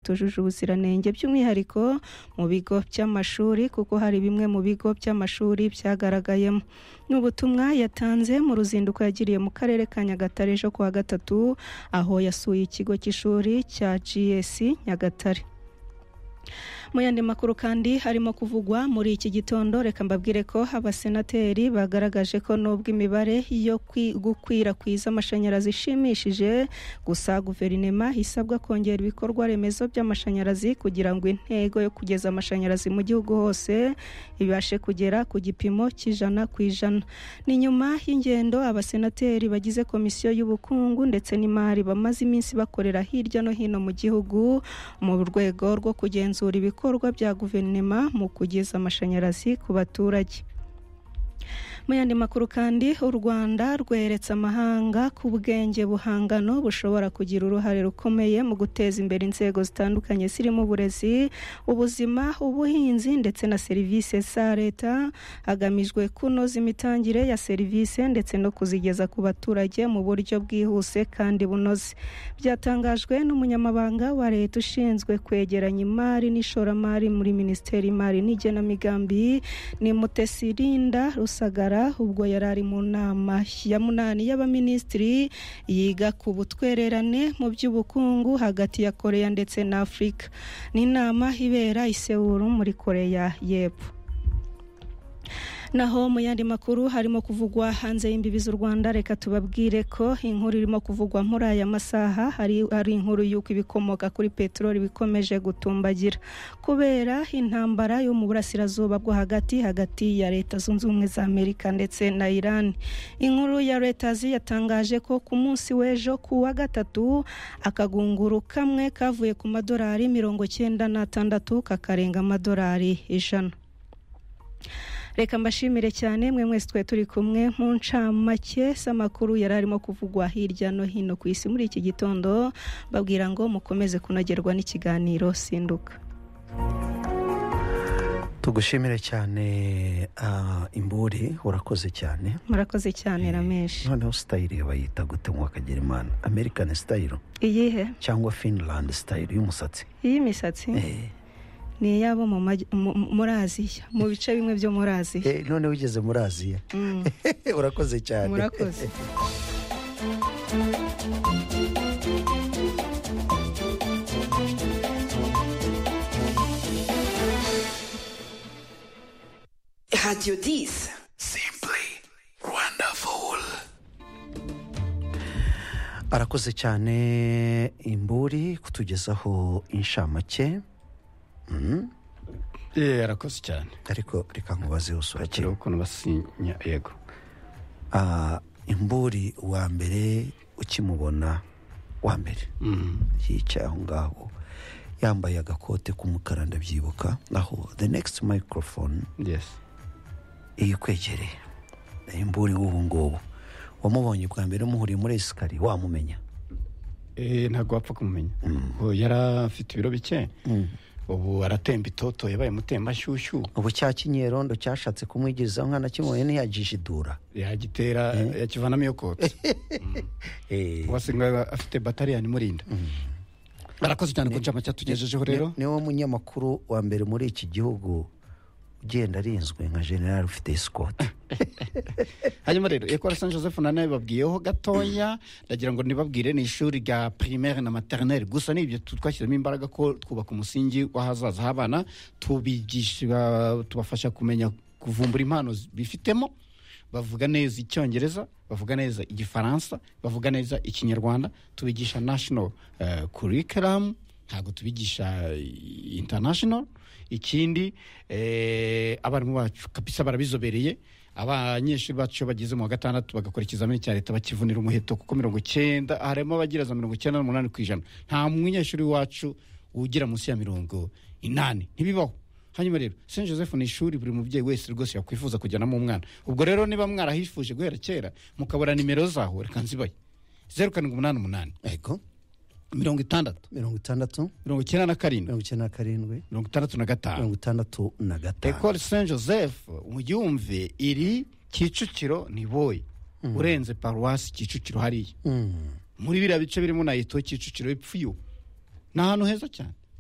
tujuje ubuziranenge by'umwihariko mu bigo by'amashuri kuko hari bimwe mu bigo by'amashuri byagaragayemo ni ubutumwa yatanze mu ruzinduko yagiriye mu karere ka nyagatare ejo kuwa gatatu aho yasuye ikigo cy'ishuri cya gs nyagatare mu yandi makuru kandi harimo kuvugwa muri iki gitondo reka mbabwire ko abasenateri bagaragaje ko nubwo imibare yo gukwirakwiza amashanyarazi ishimishije gusa guverinoma isabwa kongera ibikorwa remezo by'amashanyarazi kugira ngo intego yo kugeza amashanyarazi mu gihugu hose ibashe kugera ku gipimo cy'ijana ku ijana ni nyuma y'ingendo abasenateri bagize komisiyo y'ubukungu ndetse n'imari bamaze iminsi bakorera hirya no hino mu gihugu mu rwego rwo kugenzura ibikorwa ibikorwa bya guverinoma mu kugeza amashanyarazi ku baturage mu yandi makuru kandi u rwanda rweretse amahanga ku bwenge buhangano bushobora kugira uruhare rukomeye mu guteza imbere inzego zitandukanye zirimo uburezi ubuzima ubuhinzi ndetse na serivisi za leta hagamijwe kunoza imitangire ya serivisi ndetse no kuzigeza ku baturage mu buryo bwihuse kandi bunoze byatangajwe n'umunyamabanga wa leta ushinzwe kwegeranya imari n'ishoramari muri minisiteri y'imari n'igenamigambi ni mutesirinda rusagara ubwo yari ari mu nama ya munani y'abaminisitiri yiga ku butwererane mu by'ubukungu hagati ya koreya ndetse na afurika ni inama ibera isewuru muri koreya y'epfo naho mu yandi makuru harimo kuvugwa hanze y'imbibi z'u rwanda reka tubabwire ko inkuru irimo kuvugwa muri aya masaha hari, hari inkuru y'uko ibikomoka kuri peteroli bikomeje gutumbagira kubera intambara yo mu burasirazuba bwo hagati hagati ya leta zunze ubumwe za amerika ndetse na iran inkuru ya reuters yatangaje ko ku munsi w'ejo ku wa gatatu akagunguru kamwe kavuye ku madolari mirongo cyenda n'atandatu kakarenga amadolari ijana reka mbashimire cyane mwe mwese twe turi kumwe mu ncamake z'amakuru yari arimo kuvugwa hirya no hino ku isi muri iki gitondo babwira ngo mukomeze kunogerwa n'ikiganiro sinduka tugushimire cyane imburi urakoze cyane murakoze cyane ramenshi noneho sitayire bayita gute ngo akagira imana amerikani sitayiro iyihe cyangwa finilandi sitayiro y'umusatsi iy'imisatsi ni iyabo muri aziya mu bice bimwe byo muri aziya none wigeze muri aziya urakoze cyane murakoze radiyo disi simpuri wandafuwuru arakoze cyane imburi kutugezaho inshamake yeee arakoze cyane ariko reka nkubaze usura ureba ukuntu basinya yego imburi wa mbere ukimubona wa mbere yicaye aho ngaho yambaye agakote k'umukara ndabyibuka naho the next microphone yesi ikwegereye imburi w'ubu ngubu wamubonye bwa mbere umuhuriye muri esikariye wamumenya ntabwo wapfa kumumenya ubu yari afite ibiro bike ubu aratemba itoto yabaye mutembanshyushyu ubu cya kinyerondo cyashatse kumwigezaho nkana kimubonye ntiyagijidura yagitera yakivanamo iyo kotsi wasi afite batariyani imurinda arakoze cyane ku ncamake yatugejejeho rero niwe munyamakuru wa mbere muri iki gihugu ugenda arinzwe nka generale ufite sikoti hanyuma rero ekora san joseph nane babwiyeho gatoya ndagira ngo nibabwire ni ishuri rya primaire na maternelle gusa nibyo twashyiramo imbaraga ko twubaka umusingi w'ahazaza h'abana tubigisha tubafasha kumenya kuvumbura impano bifitemo bavuga neza icyongereza bavuga neza igifaransa bavuga neza ikinyarwanda tubigisha national curriculum ntabwo tubigisha international ikindi abarimu bacu kabisa barabizobereye abanyeshuri bacu iyo bageze mu wa gatandatu bagakora ikizamini cya leta bakivunira umuheto kuko mirongo icyenda harimo abagira za mirongo icyenda n'umunani ku ijana nta munyeshuri wacu ugira munsi ya mirongo inani ntibibaho hanyuma rero st joseph ni ishuri buri mubyeyi wese rwose yakwifuza kujyanamo umwana ubwo rero niba mwarahifuje guhera kera mukabura nimero zaho reka nzibaye zeru karindwi umunani umunani yego mirongo itandatu mirongo itandatu mirongo icyenda na karindwi mirongo icyenda na karindwi mirongo itandatu na gatanu mirongo itandatu na gatanu ekore saint joseph muyumve iri kicukiro ni boyi urenze paruwasi kicukiro hariya Mm. muri biriya bice birimo na eto kicukiro epfuyo ni ahantu heza cyane